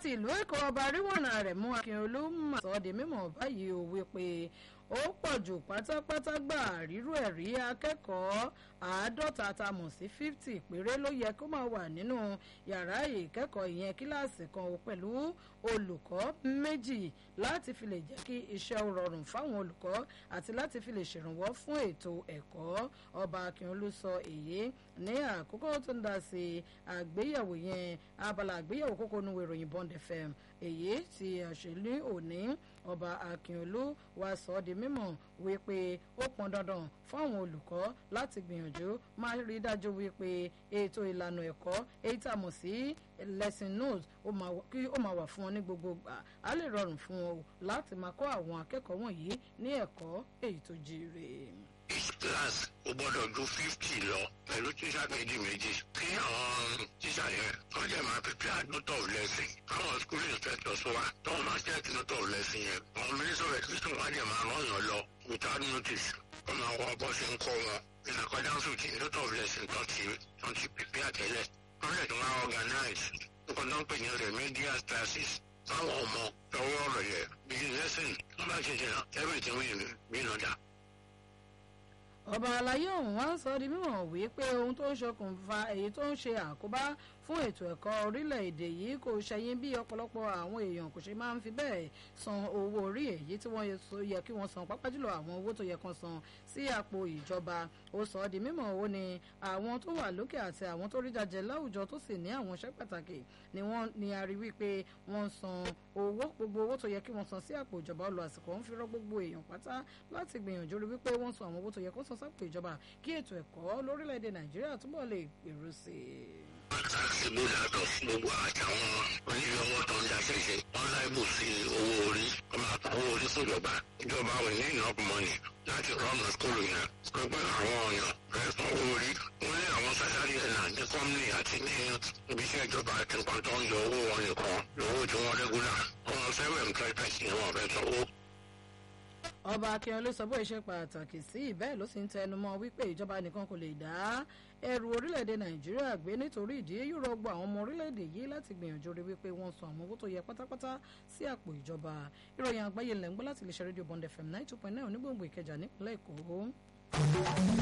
láti ìlú èkó ọba ríwọ̀nà rẹ̀ mú akínolú mà sọ di mímọ̀ báyìí ó wípé ó pọ̀ jù pátápátá gbà rírú ẹ̀rí akẹ́kọ̀ọ́ àádọ́ta tá a mọ̀ sí fifty péré ló yẹ kó máa wà nínú yàrá ìkẹ́kọ̀ọ́ ìyẹn kíláàsì kan pẹ̀lú olùkọ́ méjì láti fi lè jẹ́ kí iṣẹ́ ó rọrùn fáwọn olùkọ́ àti láti fi lè ṣèrànwọ́ fún ètò ẹ̀kọ́ ọba akínolú sọ èyí ní àkókò tó ń dá sí àgbéyẹ̀wò yẹn abala àgbéyẹ̀wò kókó nu ìròyìn bond fm èyí tí àṣẹlú òní ọba akínolú wa sọ ọ́ di mímọ̀ wípé ó pọn dandan fún àwọn olùkọ́ láti gbìyànjú máa rí dájú wípé ètò ìlànà ẹ̀kọ́ èyí tá a mọ̀ sí lesson notes kí ó máa wà fún wọn ní gbogbo gbà á lè rọrùn fún wọn láti máa kọ́ àwọn akẹ́kọ̀ọ́ wọ̀nyí ní ẹ̀kọ́ èyí tó jíire each class ó gbọ́dọ̀ ju fifty lọ pẹ̀lú tíṣà méjì méjì kí àwọn tíṣà yẹn wọ́n jẹ́ máa prepare note of lesson àwọn school inspectors wa tó wọ́n máa check note of lesson yẹn àwọn minister of education wá jẹ́ máa rán yàn lọ without notice wọ́n máa wọ bó ṣe ń kọ́ wọn in accordance with the note of lesson tó ti tó ti prepare tẹ́lẹ̀ wọ́n lè tún máa organize nǹkan tó ń pè ní remedial classes fáwọn ọmọ lọ́wọ́ ọ̀rọ̀ yẹn bí lesson wọ́n bá ṣe jẹ́ everything will be in order ọba àlàyé ọ̀hún wá sọ di mímọ̀ wípé ohun tó ń ṣokùnfà èyí tó ń ṣe àkóbá fún ètò ẹ̀kọ́ orílẹ̀-èdè yìí kò ṣẹ̀yìn bí ọ̀pọ̀lọpọ̀ àwọn èèyàn kò ṣe máa ń fi bẹ́ẹ̀ san owó orí èyí tí wọ́n yẹ kí wọ́n san pápá jùlọ àwọn owó tó yẹ kan san sí àpò ìjọba ó sọ di mímọ̀ ó ní àwọn tó wà lókè àti àwọn tó rí jàjẹ láwùjọ tó sì ní àwọn iṣẹ́ pàtàkì ni wọ́n ní a rí wípé wọ́n san owó gbogbo owó tó yẹ kí wọ́n san sí àpò ìjọba ọlọ àsìkò ń fi rọ́ gbogbo èèyàn pátá láti gbìyànjú rí wípé wọ́n san àwọn owó tó yẹ kó san sápò ìjọba kí ètò ẹ̀kọ́ lórílẹ̀‐èdè nàìjíríà túbọ̀ lè gbèrú sí i. láti bó yàtọ̀ sí gbogbo àtàwọn oníyọwọ́ tó ń daṣẹ́ ṣe wọ́n láìbù sí owó orí wọ́n máa pa owó orí fúnjọba ìjọba ò ní enough money láti rọ́ọ̀nù skúlù yẹn pẹ̀pẹ́ àwọn ọ̀yàn rẹ̀ san owó orí wọ́n ní àwọn sálárì ẹ̀ náà ní kọ́mìnì àti ní ibiṣẹ́ ìjọba àti nǹkan tó ń yọ owó wọn nìkan lówó tí wọ́n rẹ́gúlà wọ́n fẹ́rẹ̀ employed person ni wọ́n fẹ́ sanwó ọba akínyẹlé sọ bó ṣe pàtàkì sí ìbẹ́ẹ̀ ló sì ń tẹnumọ́ wípé ìjọba nìkan kò lè dá ẹrù orílẹ̀-èdè nàìjíríà gbé nítorí ìdí yóò rọgbọ àwọn ọmọ orílẹ̀-èdè yìí láti gbìyànjú rí wípé wọ́n san àwọn owó tó yẹ pátápátá sí àpò ìjọba ìròyìn àgbáyé lẹ́ ń gbọ́ láti lè ṣe rédíò bond fm nine two point nine onígbòǹgbò ìkẹjà nípínlẹ̀ èkó.